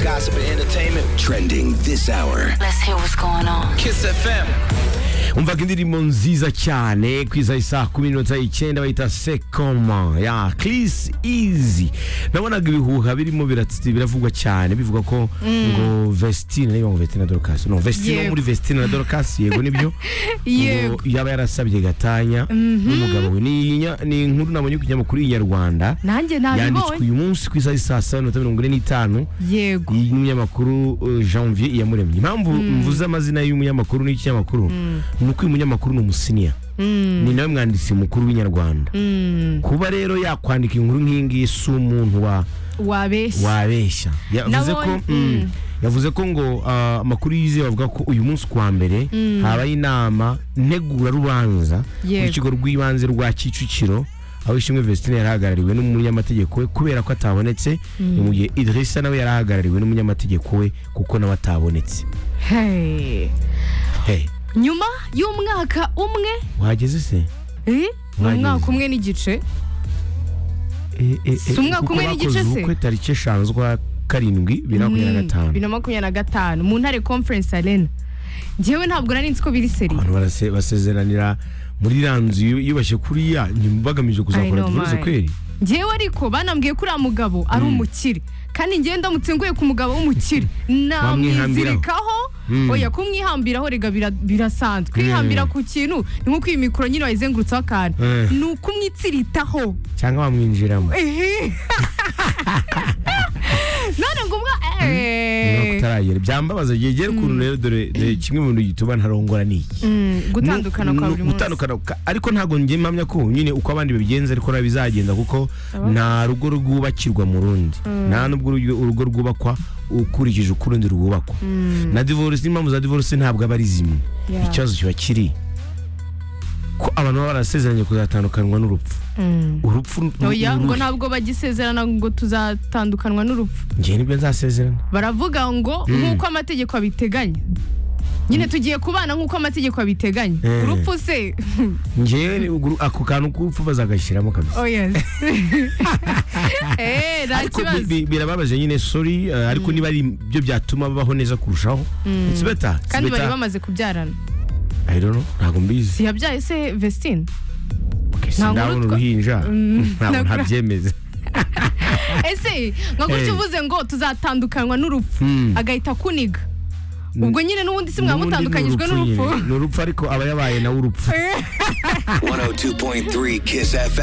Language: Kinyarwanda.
gossip and entertainment. Trending this hour. Let's hear what's going on. Kiss FM. umvaga indirimbo nziza cyane ku isaha isaa kumi n'iminota icyenda bayita sekoma ya Chris Easy nabonaga ibihuha birimo biratsi- biravugwa cyane bivuga ko ngo Vestine niba ngo Vestine na Dorcas no Vestine wo Yego. muri Vestine na Dorcas yego nibyo ngo Yego. yaba yarasabye gatanya n'umugabo we ni inya- ni inkuru nabonye ku kinyamakuru Inyarwanda nanjye yanditswe nabibonye uyu munsi ku isaha saa saba n'iminota mirongo ine n'itanu yego y'umunyamakuru uh, Janvier Iyamuremye impamvu mvuze amazina y'umunyamakuru n'ikinyamakuru ni uko uyu munyamakuru ni umusiniya ni nawe mwanditsi mukuru w'inyarwanda kuba rero yakwandika inkuru nk'iyingiyi si umuntu wa wabeshya wabeshya yavuze ko Nabonye- mm, mm. yavuze ko ngo ah, amakuru yizewe avuga ko uyu munsi ku wa mbere habaye inama ntegurarubanza Yego. w'ikigo rw'ibanze rwa kicukiro aho ishimwe Vestine yari ahagarariwe n'umunyamategeko we kubera ko atabonetse ni mu gihe Idrissa nawe yari ahagarariwe n'umunyamategeko we kuko nawe atabonetse Hey. Hey, nyuma y'umwaka umwe wahageze se eh, ni Mwageze. umwaka umwe n'igice Eh, eh, Si eh, umwaka kuko umwe n'igice bakoze se? ubukwe tariki eshanu z'ukwa karindwi bibiri na makumyabiri na gatanu bibiri na makumyabiri na gatanu mu ntare conference arena njyewe ntabwo nari nzi ko biri seri abantu barase- basezeranira muri iriya nzu yu- yubashye kuriya ni bagamije I kuzakora know divorce mine. kweri njyewe ariko banambwiye ko uriya mugabo ari umukire kandi njyewe ndamutse nguye ku mugabo w'umukire namwizirikaho Mm. oya kumwihambiraho rega bira- birasanzwe kwihambira ku kintu ni nko iyi mikoro nyine wayizengurutseho akantu Eh. ni ukumwitsiritaho cyangwa bamwinjiramo Ehe. none ngo umwa niba eh, kutaragera byambabaza byegera ukuntu rero dore dore kimwe mu bintu gituma ntarongora ni iki mm, gutandukana kwa Nu- buri nu- munsi gutandukana ka- ariko ntabwo njye mpamya ko nyine uko abandi babigenza ariko nawe bizagenda kuko nta rugo rwubakirwa mu rundi nta n'ubwo urugo- urugo rwubakwa ukurikije uko urundi rwubakwa na divorce n'impamvu za divorce ntabwo aba ari zimwe Yeah. ikibazo kiba kiri ko abantu baba barasezeranye kuzatandukanwa n'urupfu Mm. urupfu ni oya ngo uruhe? ntabwo bagisezerana ngo tuzatandukanwa n'urupfu njye nibwo nzasezerana baravuga ngo nk'uko amategeko abiteganya nyine tugiye kubana nk'uko amategeko abiteganya Eh. urupfu se njyewe ni uguru- ako kantu k'urupfu bazagashyiramo kabisa oya eee nta ariko bi- kibazo bi- birababaje nyine sorry eh, ariko niba ari byo byatuma babaho neza kurushaho it's better it's kandi bari better. bamaze kubyarana I don't know ntabwo mbizi yabyaye se vestine Okay, Ntabwo sindabona urutwa- uruhinja ntabwo ntabwo- ntabyemeza ese nka gutya Eh. uvuze ngo tuzatandukanywa n'urupfu Mm. agahita akuniga ubwo nyine n'ubundi N'ubundi si ni mwamutandukanyijwe urupfu nyine. n'urupfu ni urupfu ariko aba yabaye nawe urupfu 102.3 Kiss FM.